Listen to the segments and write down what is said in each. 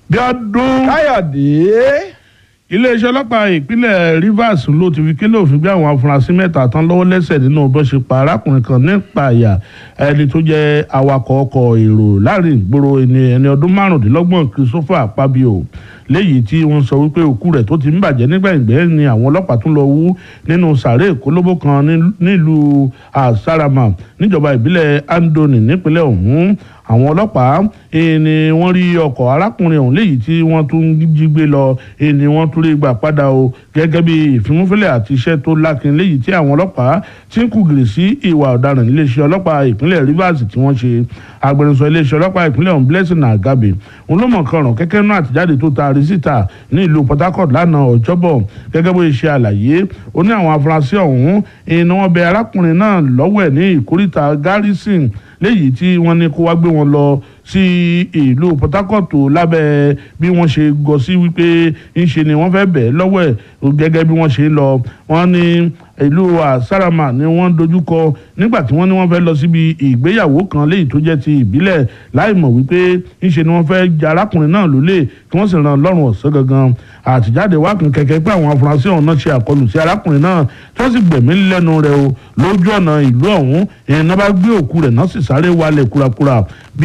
bí ọdún káyọ̀dé iléeṣẹ́ ọlọ́pàá ìpínlẹ̀ Rivers ló ti fi kélé òfin gbé àwọn afurasí mẹ́ta tán lọ́wọ́ lẹ́sẹ̀ nínú bó ṣe pa arákùnrin kan nípa àyà ẹni tó jẹ́ awakọ̀ ọkọ̀ èrò láàrin ìgboro ẹni ẹni ọdún márùndínlọ́gbọ̀n Christopher Akpabio léyìí tí wọ́n sọ wípé òkú rẹ̀ tó ti ń bàjẹ́ nígbà ìgbẹ́ ni àwọn ọlọ́pàá tún lọ wú nínú sàárè kólóbó kan nílùú Asarama níjọba ìbílẹ̀ Andoni nípínlẹ̀ ọ̀hún àwọn ọlọ́pàá ni wọ́n rí ọkọ̀ arákùnrin ọ̀hún léyìí tí wọ́n tún jí gbé lọ ni wọ́n tún rí gbà padà o gẹ́gẹ́ bí ìfimúfilẹ̀ àti iṣẹ́ tó lákin léyìí tí àwọn ọlọ́pàá ti ń kùgìrì sí ìwà ọ̀daràn níléeṣẹ́ ọlọ́pàá ìpínlẹ̀ Rivers tí wọ́n ṣe agbẹnusọ iléeṣẹ́ ọlọ́pàá ìpínlẹ̀ ọ̀hún Blessing Agabe òun ló mọ̀ kọrùn kẹ́kẹ́ náà àtijáde tó taari síta ní ìlú Port Harcourt lánàá ọjọ́bọ̀ gẹ́gẹ́ bó ṣe àlàyé ó ní àwọn afurasí ọ̀hún ni wọ́n bẹ arákùnrin náà lọ́wọ́ ẹ̀ ní ìkórìtà Garrison léyìí tí wọ́n ní kó wá gbé wọn lọ sí ìlú Port Harcourt lábẹ́ bí wọ́n ṣe gọ sí wípé ńṣe ni wọ́n fẹ́ bẹ̀ lọ́wọ́ ẹ̀ gẹ́gẹ́ bí wọ́n ṣe lọ wọ́n ní ìlú Asarama ni wọ́n dojúkọ nígbà tí wọ́n ní wọ́n fẹ́ lọ síbi ìgbéyàwó kan léyìí tó jẹ́ ti ìbílẹ̀ láì mọ̀ wípé ńṣe ni wọ́n fẹ́ ja arákùnrin náà lólè kí wọ́n sì ràn lọ́rùn ọ̀sán gangan àtijáde wá kan kẹ̀kẹ́ pé àwọn afurasí ọ̀hún náà ṣe àkọlù sí arákùnrin náà tí wọ́n sì gbẹ̀mí lẹ́nu rẹ̀ o lójú ọ̀nà ìlú ọ̀hún ìyẹn náà bá gbé òkú rẹ̀ náà sì sáré wálẹ̀ kúrakúra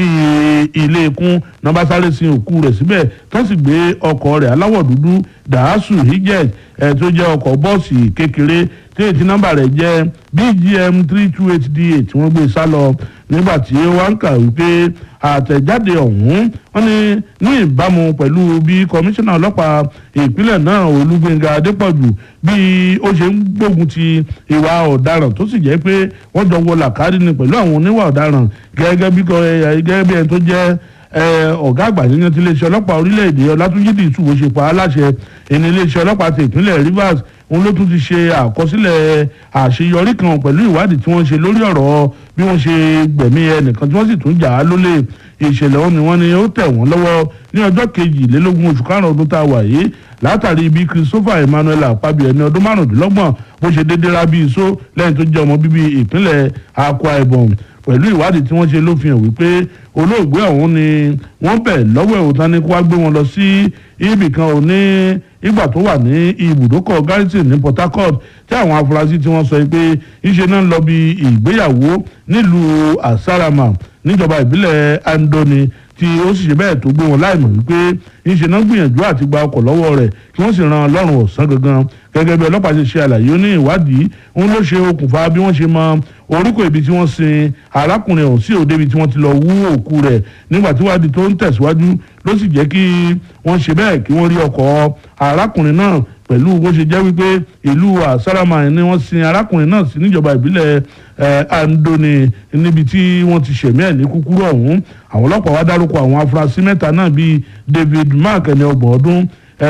bíi ilé ikún náà bá sáré sin òkú rẹ̀ síbẹ̀ tí wọ́n sì gbé ọkọ̀ rẹ̀ aláwọ̀ dúdú dàásù hijet ẹ̀ tó jẹ́ ọkọ̀ bọ́ọ̀sì kékeré tí ètí nọ́mbà rẹ̀ jẹ́ bgm three two eight da tí wọ́n gbé sá lọ nígbà tí wọ́n ń kà wípé àtẹ̀jáde ọ̀hún wọ́n ní ní ìbámu pẹ̀lú bí kọmíṣánná ọlọ́pàá ìpínlẹ̀ náà olúgbénga adépọ̀jù bí ó ṣe ń gbógun ti ìwà ọ̀daràn tó sì jẹ́ pé wọ́n jọ wọ làkàrí ni pẹ̀lú àwọn oníwà ọ̀daràn gẹ́gẹ́ bí gẹ́gẹ́ bí ẹni tó jẹ́ ọ̀gá àgbà nínú ti iléeṣẹ́ ọlọ́pàá orílẹ̀-èdè ọlátúnjí dìtú bó ṣe pa á láṣẹ ẹni iléeṣẹ́ ọlọ́pàá ti ìpínlẹ̀ Rivers òun ló tún ti ṣe àkọsílẹ̀ àṣeyọrí kan pẹ̀lú ìwádìí tí wọ́n ṣe lórí ọ̀rọ̀ bí wọ́n ṣe gbẹ̀mí ẹnìkan tí wọ́n sì tún jà á lólè ìṣẹ̀lẹ̀ ọ̀hún ni wọ́n ní ó tẹ̀ wọ́n lọ́wọ́ ní ọjọ́ kejìlélógún oṣù karùn-ún ọdún tá a wà yìí látàrí bí Christopher Emmanuel Akpabio ẹni ọdún márùndínlọ́gbọ̀n bó ṣe déédéé rábí iṣó lẹ́yìn tó jẹ́ ọmọ bíbí ìpínlẹ̀ Akwa Ibom pẹ̀lú ìwádìí tí wọ́n ṣe ló fi hàn wípé olóògbé ọ̀hún ni wọ́n bẹ̀ lọ́wọ́ ẹ̀wòtán ní kó wá gbé wọn lọ sí ibì kan ò ní ìgbà tó wà ní ibùdókọ̀ Garrison ní Port Harcourt tí àwọn afurasí tí wọ́n sọ pé ìṣe náà ń lọ bí ìgbéyàwó nílùú Asarama níjọba ìbílẹ̀ Andoni tí ó sì ṣe bẹ́ẹ̀ tó gbé wọn láìmọ̀ wípé ńṣe náà gbìyànjú àti gba ọkọ̀ lọ́wọ́ rẹ̀ kí wọ́n sì ran lọ́rùn ọ̀sán gangan gẹ́gẹ́ bí ọlọ́pàá ṣe ṣe àlàyé ó ní ìwádìí òun ló ṣe okùnfà bí wọ́n ṣe mọ orúkọ ibi tí wọ́n sin arákùnrin ọ̀hún sí òde ibi tí wọ́n ti lọ wú òkú rẹ̀ nígbà tí ìwádìí tó ń tẹ̀síwájú ló sì jẹ́ kí wọ́n ṣe bẹ́ẹ̀ kí wọ́n rí ọkọ̀ arákùnrin náà pẹ̀lú bó ṣe jẹ́ wípé ìlú Asarama ni wọ́n sin arákùnrin náà sí níjọba ìbílẹ̀ Andoni níbi tí wọ́n ti ṣẹ̀mí ẹ̀ ní kúkúrú ọ̀hún àwọn ọlọ́pàá wá dárúkọ àwọn afurasí mẹ́ta náà bíi David Mark ẹni ọgbọ̀n ọdún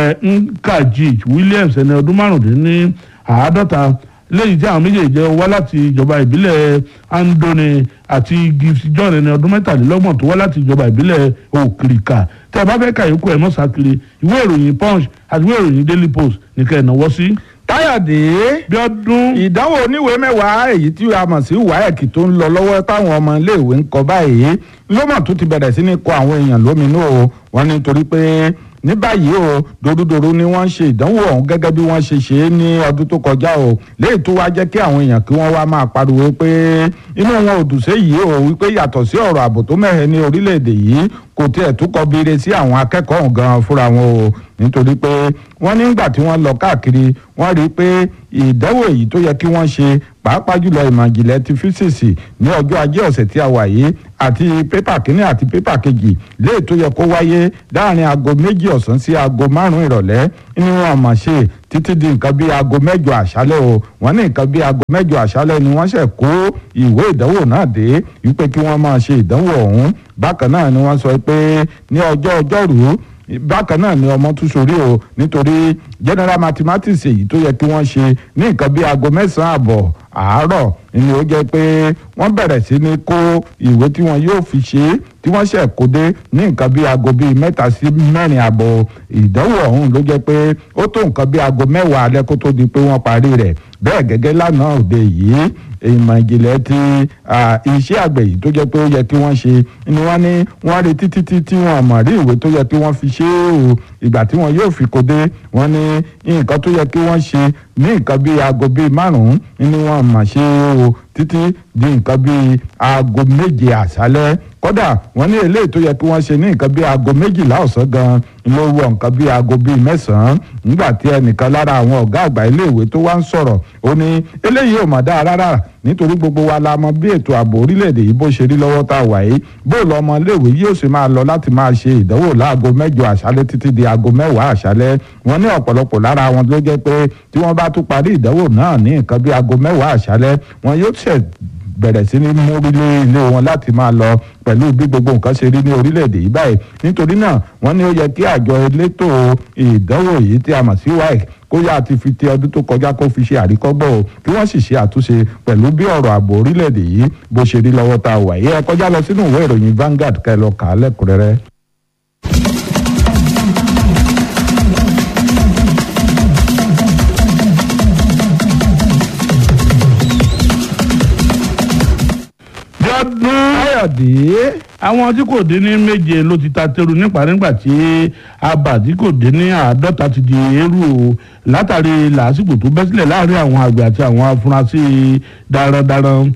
Nkajij Williams ẹni ọdún márùndínní àádọ́ta lẹ́yìn tí àwọn méjèèjì jẹ́ wá láti ìjọba ìbílẹ̀ Andoni àti Gift John ẹni ọdún mẹ́tàlélọ́gbọ̀n tó wá láti ìjọba ìbílẹ̀ Òkìrìkà tẹ́ ẹ bá fẹ́ kàyókù ẹ̀ mọ́sàkiri ìwé ìròyìn Punch àti ìwé ìròyìn Daily Post nìkan ẹ̀ náwó sí. káyọ̀dé bí ọdún ìdánwò oníwèé mẹ́wàá èyí tí a mọ̀ sí WAEC tó ń lọ lọ́wọ́ táwọn ọmọ iléèwé ń kọ báyìí ló mọ̀ tó ti bẹ̀rẹ̀ sí ní kọ àwọn èèyàn lóminú o wọ́n ní torí pé ní báyìí o dorudoru ni wọ́n ń ṣe ìdánwò ọ̀hún gẹ́gẹ́ bí wọ́n ṣe ṣe é ní ọdún tó kọjá o léyìí tó wá jẹ́ kí àwọn èèyàn kí wọ́n wá máa pariwo pé inú wọn ò dùn séyìí o wípé yàtọ̀ sí ọ̀rọ̀ ààbò tó mẹ́hẹ̀ ní orílẹ̀-èdè yìí kò tiẹ̀ tó kọ bire sí àwọn akẹ́kọ̀ọ́ ọ̀hún gan fúnra wọn o nítorí pé wọ́n nígbà tí wọ́n lọ káàkiri wọ́n rí i pé ìdánwò èyí tó yẹ kí wọ́n ṣe pàápàá jùlọ ìmọ̀ ìjìnlẹ̀ ti físíìsì ní ọjọ́ ajé ọ̀sẹ̀ tí a wà yìí àti pépà kínní àti pépà kejì léè tó yẹ kó wáyé láàrin aago méjì ọ̀sán sí aago márùn-ún ìrọ̀lẹ́ ní wọn mọ̀ ṣe títí di nǹkan bíi aago mẹ́jọ àṣálẹ́ o wọ́n ní nǹkan bíi aago mẹ́jọ àṣálẹ́ ni wọ́n ṣẹ̀ kó ìwé ìdánwò náà dé wípé kí wọ́n máa ṣe ìdánwò ọ̀hún bákan náà ni wọ́n sọ pé ní ọjọ́ ọjọ́rùú bákan náà ni ọmọ tún sórí o nítorí general mathematics èyí tó yẹ kí wọ́n ṣe ní nǹkan bíi aago mẹ́sàn-án àbọ̀ àárọ̀ ni ó jẹ́ pé wọ́n bẹ̀rẹ̀ sí ní kó ìwé tí wọ́n yóò fi ṣe é tí wọ́n ṣẹ̀ kó dé ní nǹkan bíi aago bíi mẹ́ta sí mẹ́rin àbọ̀ ìdánwò ọ̀hún ló jẹ́ pé ó tó nǹkan bíi aago mẹ́wàá alẹ́ kó tó di pé wọ́n parí rẹ̀ bẹ́ẹ̀ gẹ́gẹ́ lánàá òde yìí ìmọ̀ ìjìnlẹ̀ ti iṣẹ́ àgbẹ̀ yìí tó jẹ́ pé ó yẹ kí wọ́n ṣe ni wọ́n ní wọ́n rí títí tí tí wọ́n mọ̀ rí ìwé tó yẹ kí wọ́n fi ṣe é o ìgbà tí wọ́n yóò fi kó dé wọ́n ní nǹkan tó yẹ kí wọ́n ṣe ní nǹkan bíi aago bíi márùn-ún ni wọ́n mọ̀ ṣe o títí di nǹkan bíi aago méje àṣálẹ́ kódà wọ́n ní eléyìí tó yẹ kí wọ́n ṣe ní nǹkan bíi aago méjìlá ọ̀sán gan ló wọ nǹkan bíi aago bíi mẹ́sàn-án nígbà tí ẹnìkan lára àwọn ọ̀gá àgbà iléèwé tó wá ń sọ̀rọ̀ ó ní eléyìí ò mọ̀ dáa rárá nítorí gbogbo wa la mọ̀ bí ètò ààbò orílẹ̀-èdè yìí bó ṣe rí lọ́wọ́ tá a wà yìí bó lọ ọmọ iléèwé yóò sì máa lọ láti máa ṣe ìdánwò láago mẹ́jọ àṣálẹ́ títí di aago mẹ́wàá àṣálẹ́ wọ́n ní ọ̀pọ̀lọpọ̀ lára wọn ló jẹ́ pé tí wọ́n bá tún parí ìdánwò náà ní nǹkan bíi aago mẹ́wàá àṣálẹ́ wọn yóò ṣẹ̀ bẹ̀rẹ̀ sí ní mórílé ilé wọn láti máa lọ pẹ̀lú bí gbogbo nǹkan ṣe rí ní orílẹ̀-èdè yìí báyìí nítorí náà wọ́n ní ó yẹ kí àjọ elétò ìdánwò yìí tí a mọ̀ sí WAEC kó yá ti fi ti ọdún tó kọjá kó fi ṣe àríkọ́gbọ́ o kí wọ́n sì ṣe àtúnṣe pẹ̀lú bí ọ̀rọ̀ ààbò orílẹ̀-èdè yìí bó ṣe rí lọ́wọ́ tá a wà yìí ẹ kọjá lọ sínú ìwé ìròyìn Vanguard kẹ́ lọ kà á lẹ́kùnrẹ́rẹ́. Bíọ́dún Káyọ̀dé àwọn tí kò dín ní méje ló ti ta teru nípa nígbà tí abà tí kò dín ní àádọ́ta ti di eérú o látàrí làásìgbò tó bẹ́ sílẹ̀ láàrin àwọn àgbẹ̀ àti àwọn afurasí darandaran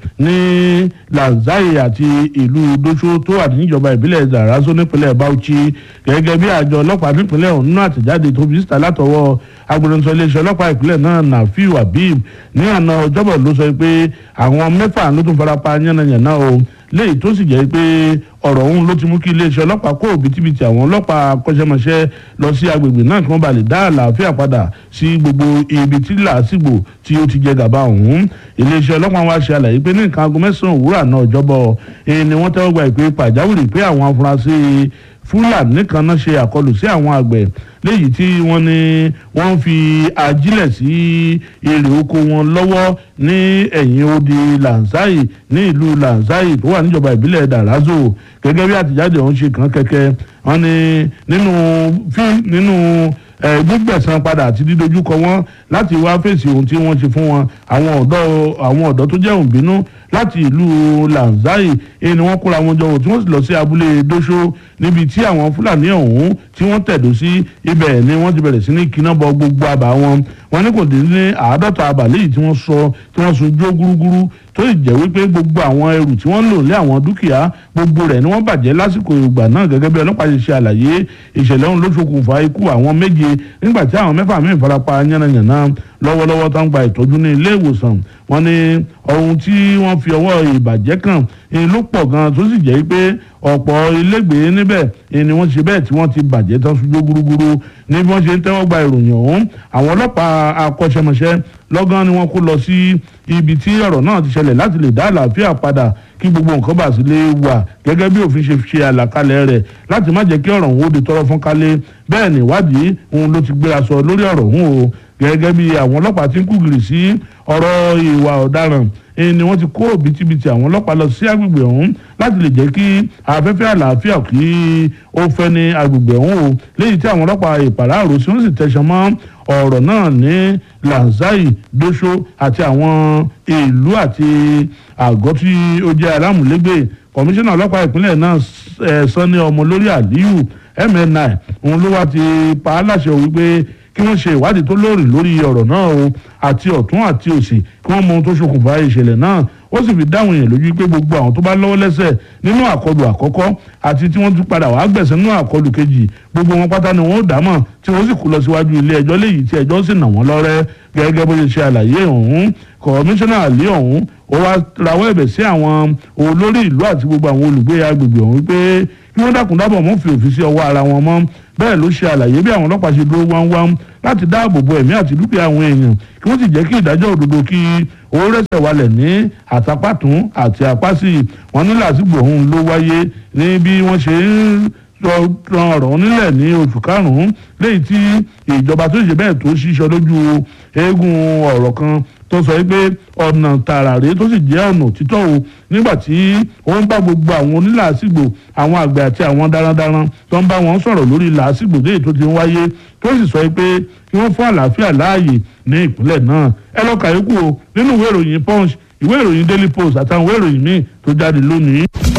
ní Lanzai àti ìlú Dosho tó wà níjọba ìbílẹ̀ Darazo nípínlẹ̀ Bauchi gẹ́gẹ́ bí àjọ ọlọ́pàá nípínlẹ̀ ọ̀hún náà àtẹ̀jáde tó fi síta látọwọ́ agbẹnusọ iléeṣẹ́ ọlọ́pàá ìpínlẹ̀ náà Nafiu Habib ní àná ọjọ́bọ̀ ló sọ pé àwọn mẹ́fà ló tún farapa yánnayànna o léyìí tó sì jẹ́ pé ọ̀rọ̀ ọ̀hún ló ti mú kí iléeṣẹ́ ọlọ́pàá kó òbítíbitì àwọn ọlọ́pàá akọ́ṣẹ́mọṣẹ́ lọ sí agbègbè náà kí wọ́n bá lè dá àlàáfíà padà sí gbogbo ibi tí làásìgbò tí ó ti jẹ gàba ọ̀hún iléeṣẹ́ ọlọ́pàá wa ṣe àlàyé pé ní nǹkan aago mẹ́sàn-án òwúrọ̀ àná ọjọ́bọ̀ èyí ni wọ́n tẹ́wọ́ gba ìpè pàjáwìrì pé àwọn afurasí fúlàní kan náà ṣe àkọlù sí àwọn àgbẹ̀ léyìí tí wọ́n ní wọ́n fi ajílẹ̀ sí èrè oko wọn lọ́wọ́ ní ẹ̀yìn odi Lanzai ní ìlú Lanzai tó wà níjọba ìbílẹ̀ Darazo gẹ́gẹ́ bí àtìjáde ọ̀hún ṣe kàn kẹ́kẹ́ wọ́n ní nínú fi nínú gbígbẹ̀san padà àti dídojúkọ wọn láti wá fèsì ohun tí wọ́n ṣe fún wọn àwọn ọ̀dọ́ àwọn ọ̀dọ́ tó jẹ́ òǹbínú láti ìlú Lanzai èyí ni wọ́n kóra wọn jọ tí wọ́n sì lọ sí abúlé Dosho níbi tí àwọn Fúlàní ọ̀hún tí wọ́n tẹ̀dó sí ibẹ̀ ni wọ́n ti bẹ̀rẹ̀ sí ní kíná bọ gbogbo àbá wọn wọn ní kò dín ní àádọ́ta àbá léyìí tí wọ́n sọ tí wọ́n sun jó gúrúgúrú tó sì jẹ́ wípé gbogbo àwọn ẹrù tí wọ́n lò lé àwọn dúkìá gbogbo rẹ̀ ni wọ́n bàjẹ́ lásìkò ìgbà náà gẹ́gẹ́ bí ọlọ́pàá ṣe ṣe àlàyé ìṣẹ̀lẹ̀ ọ̀hún ló ṣokùnfà ikú àwọn méje nígbà tí àwọn mẹ́fà míì farapa yánnayànna lọ́wọ́lọ́wọ́ tó ń gba ìtọ́jú ní ilé ìwòsàn wọ́n ní ohun tí wọ́n fi ọwọ́ ìbàjẹ́ kàn ló pọ̀ gan tó sì jẹ́ pé ọ̀pọ̀ ilégbèé níbẹ̀ ni wọ́n ṣe bẹ́ẹ̀ tí wọ́n ti bàjẹ́ tán ṣojú gúrúgúrú ní bí wọ́n ṣe ń tẹ́wọ́ gba ìròyìn ọ̀hún àwọn ọlọ́pàá akọ́ṣẹ́mọṣẹ́ lọ́gán ni wọ́n kó lọ sí ibi tí ọ̀rọ̀ náà ti ṣẹlẹ̀ láti lè dá àlàáfíà padà kí gbogbo nǹkan bá sì lè wà gẹ́gẹ́ bí òfin ṣe ṣe àlàkalẹ̀ rẹ̀ láti má jẹ́ kí ọ̀rọ̀ òun ó di tọrọ fún kálé bẹ́ẹ̀ ni ìwádìí òun ló ti gbéra sọ lórí ọ̀rọ̀ òun o gẹ́gẹ́ bí àwọn ọlọ́pàá ti ń kúgìrì sí ọ̀rọ̀ ìwà ọ̀daràn ni wọ́n ti kó òbítíbitì àwọn ọlọ́pàá lọ sí agbègbè ọ̀hún láti lè jẹ́ kí afẹ́fẹ́ àlàáfíà kí ó fẹ́ ní agbègbè ọ̀hún o léyìí tí àwọn ọlọ́pàá ìpàráàrò sí wọ́n sì tẹ̀sán mọ́ ọ̀rọ̀ náà ní Lanzai Dosho àti àwọn ìlú àti àgọ́ tí ó jẹ́ alámùlégbè kọmíṣánná ọlọ́pàá ìpínlẹ̀ náà Sanni Ọmọlórí Aliyu MNI òun ló wá ti pa á láṣẹ wípé kí wọ́n ṣe ìwádìí tó lóòrì lórí ọ̀rọ̀ náà o àti ọ̀tún àti òsì kí wọ́n mọ ohun tó ṣokùnfà ìṣẹ̀lẹ̀ náà ó sì fi dáhùn yẹn lójú pé gbogbo àwọn tó bá lọ́wọ́ lẹ́sẹ̀ nínú àkọlù àkọ́kọ́ àti tí wọ́n tún padà wàá gbẹ̀sẹ̀ nínú àkọlù kejì gbogbo wọn pátá ni wọ́n ó dámọ̀ tí wọ́n sì kú lọ síwájú ilé ẹjọ́ léyìí tí ẹjọ́ sì nà wọ́n lọ́rẹ́ gẹ́gẹ́ bó ṣe ṣe àlàyé ọ̀hún kọmíṣánná àlè ọ̀hún ó wá rawọ́ ẹ̀bẹ̀ sí àwọn olórí ìlú àti gbogbo àwọn olùgbé agbègbè ọ̀hún pé kí wọ́n dákun dábọ̀ mọ́ fi òfin sí ọwọ́ ara wọn mọ́ bẹ́ẹ̀ ló ṣe àlàyé bí àwọn ọlọ́pàá ṣe dúró wáńwáń láti dáàbò bo ẹ̀mí àti dúkìá àwọn èèyàn kí wọ́n sì jẹ́ kí ìdájọ́ òdodo kí owó rẹ̀sẹ̀ walẹ̀ ní àtàpàtún àti àpásì wọn ní làásìgbò ọ̀hún ló wáyé ní bí wọ́n ṣe ń ran ọ̀rọ̀ nílẹ̀ ní oṣù karùn-ún léyìí tí ìjọba tó ṣe bẹ́ẹ̀ tó ṣíṣọ lójú eégún ọ̀rọ̀ kan tó sọ pé ọ̀nà tààrà rèé tó sì jẹ́ ọ̀nà òtítọ́ o nígbà tí ó ń bá gbogbo àwọn onílàásìgbò àwọn àgbẹ̀ àti àwọn darandaran tó ń bá wọn sọ̀rọ̀ lórí làásìgbò léyìí tó ti ń wáyé tó sì sọ pé kí wọ́n fún àlàáfíà láàyè ní ìpínlẹ̀ náà ẹ lọ kàyókù o nínú ìwé ìròyìn punch ìwé ìròyìn daily post àtàwọn ìwé ìròyìn míì tó jáde lónìí.